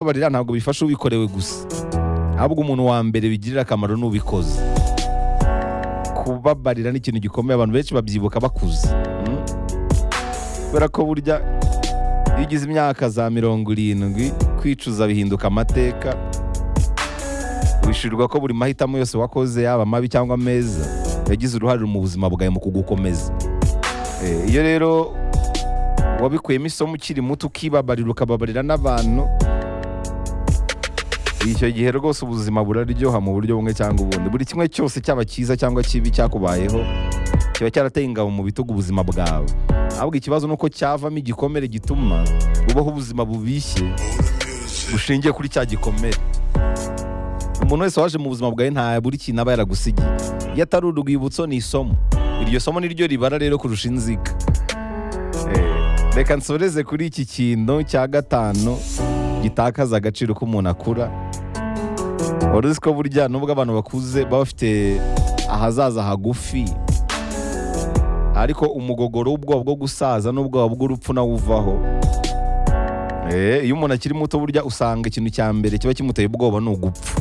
kubabarira ntabwo bifasha ubikorewe gusa ahubwo umuntu wa mbere bigirira akamaro ni ubikoze kubabarira ni ikintu gikomeye abantu benshi babyibuka bakuze Mm. kubera ko burya iyo ugize imyaka za mirongo irindwi kwicuza bihinduka amateka wishyurirwa ko buri mahitamo yose wakoze yaba mabi cyangwa meza yagize uruhare mu buzima bwawe mu kugukomeza Eh, iyo rero wabikuyemo isomo ukiri muto ukibabarira ukababarira n'abantu icyo gihe rwose ubuzima buraryoha mu buryo bumwe cyangwa ubundi buri kimwe cyose cyaba cyiza cyangwa kibi cyakubayeho kiba cyarateye ingabo mu bitugu ubuzima bwawe ahubwo ikibazo ni uko cyavamo igikomere gituma ubaho ubuzima bubishye bushingiye kuri cya gikomere umuntu wese waje mu buzima bwawe nta buri kintu aba yaragusigiye iyo atari urwibutso ni isomo iryo somo niryo ribara rero kurusha inziga Eh, reka nsoreze kuri iki kintu cya gatanu gitakaza agaciro k'umuntu akura wari uzi ko burya nubwo abantu bakuze baba bafite ahazaza hagufi ariko umugogoro w'ubwoba bwo gusaza n'ubwoba bw'urupfu nawo uvaho Eh, iyo umuntu akiri muto burya usanga ikintu cya mbere kiba kimuteye ubwoba ni ugupfa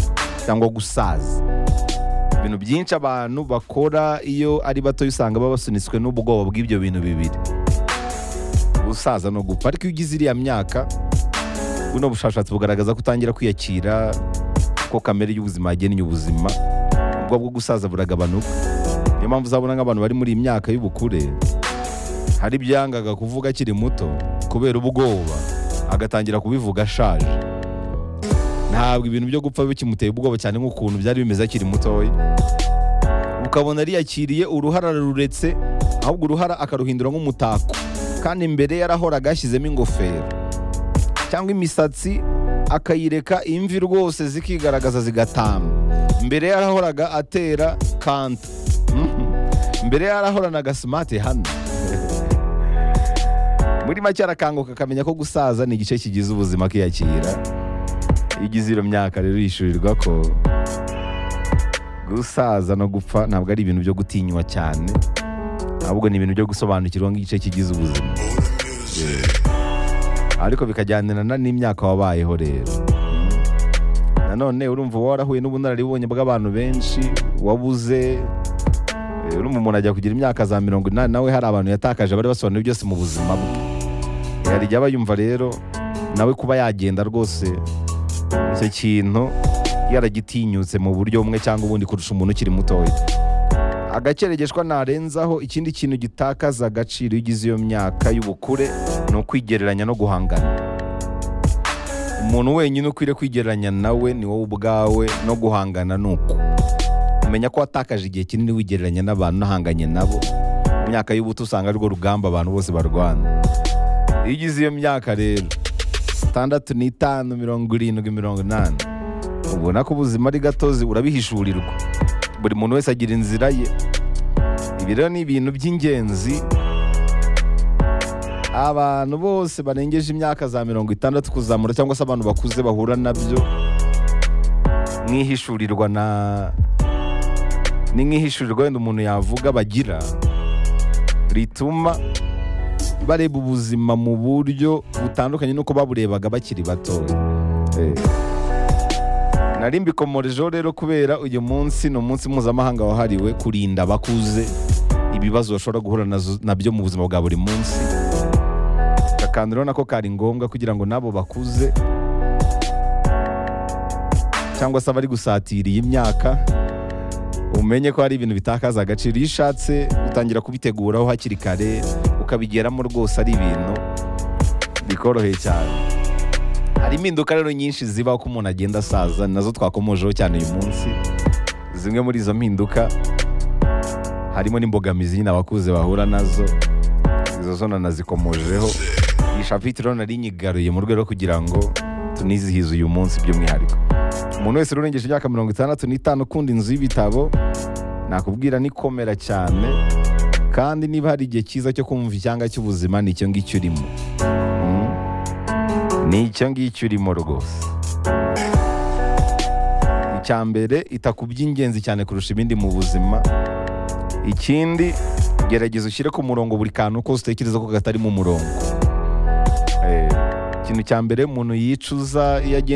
cyangwa gusaza ibintu byinshi abantu bakora iyo ari batoya usanga baba basunitswe n'ubwoba bw'ibyo bintu bibiri gusaza no gupfa ariko iyo ugize iriya myaka buno bushakashatsi bugaragaza ko utangira kwiyakira ko kamere y'ubuzima yagennye ubuzima ubwo bwo gusaza buragabanuka niyo mpamvu uzabona nk'abantu bari muri iyi myaka y'ubukure hari ibyo yangaga kuvuga akiri muto kubera ubwoba agatangira kubivuga ashaje ntabwo ibintu byo gupfa bikimuteye ubwoba cyane nk'ukuntu byari bimeze akiri mutoya ukabona ariyakiriye uruhara ruretse ahubwo uruhara akaruhindura nk'umutako kandi imbere yarahoraga yashyizemo ingofero cyangwa imisatsi akayireka imvi rwose zikigaragaza zigatamba mbere yarahoraga atera kanta Mhm. mbere yarahoranaga simati hano muri make arakanguka akamenya ko gusaza ni igice kigize ubuzima akiyakira iyo ugize iyo myaka rero yishyurirwa ko gusaza no gupfa ntabwo ari ibintu byo gutinywa cyane ahubwo ni ibintu byo gusobanukirwa nk'igice kigize ubuzima ariko bikajyanirana n'imyaka wabayeho rero nanone urumva uba warahuye n'ubunararibonye bw'abantu benshi wabuze Eh, urumva umuntu ajya kugira imyaka za mirongo inani nawe hari abantu yatakaje bari basobanuye byose mu buzima bwe Eh, hari igihe aba yumva rero nawe kuba yagenda rwose icyo kintu yaragitinyutse mu buryo bumwe cyangwa ubundi kurusha umuntu ukiri mutoya agakerereshwa narenzaho ikindi kintu gitakaza agaciro iyo ugize iyo myaka y'ubukure ni ukwigereranya no guhangana umuntu wenyine ukwiriye kwigereranya nawe ni wowe ubwawe no guhangana ni uko umenya ko watakaje igihe kinini wigereranya n'abantu unahanganye nabo mu myaka y'ubuto usanga arwo rugamba abantu bose barwana iyo ugize iyo myaka rero itandatu n'itanu mirongo irindwi mirongo inani ubona ko ubuzima ari gatozi urabihishurirwa buri muntu wese agira inzira ye ibi rero ni ibintu by'ingenzi abantu bose barengeje imyaka za mirongo itandatu kuzamura cyangwa se abantu bakuze bahura nabyo mwihishurirwa na ni nk'ihishurirwa wenda umuntu yavuga bagira rituma bareba ubuzima mu buryo butandukanye n'uko baburebaga bakiri batoya Eh. nari mbikomorejeho rero kubera uyu munsi ni umunsi mpuzamahanga wahariwe kurinda abakuze ibibazo bashobora guhura nazo- nabyo mu buzima bwa buri munsi akantu rero nako kari ngombwa kugira ngo n'abo bakuze cyangwa se abari gusatira iyi myaka umenye ko hari ibintu bitakaza agaciro iyo ushatse utangira kubiteguraho hakiri kare ukabigeramo rwose ari ibintu bikoroheye cyane hari impinduka rero nyinshi ziba uko umuntu agenda asaza nazo twakomojeho cyane uyu munsi zimwe muri izo mpinduka harimo n'imbogamizi nyine abakuze bahura nazo izo zo nanazikomojeho iyi shapitiro nari nyigaruye mu rwego rwo kugira ngo tunizihize uyu munsi by'umwihariko umuntu wese urengeje imyaka mirongo itandatu n'itanu ukunda inzu y'ibitabo nakubwira ni komera cyane kandi niba hari igihe cyiza cyo kumva icyanga cy'ubuzima ni icyo ngicyo urimo Mm. ni icyo ngicyo urimo rwose icya mbere ita ku by'ingenzi cyane kurusha ibindi mu buzima ikindi gerageza ushyire ku murongo buri kantu kose utekereza ko katari mu murongo Eh, ikintu cya mbere umuntu yicuza iyo agiye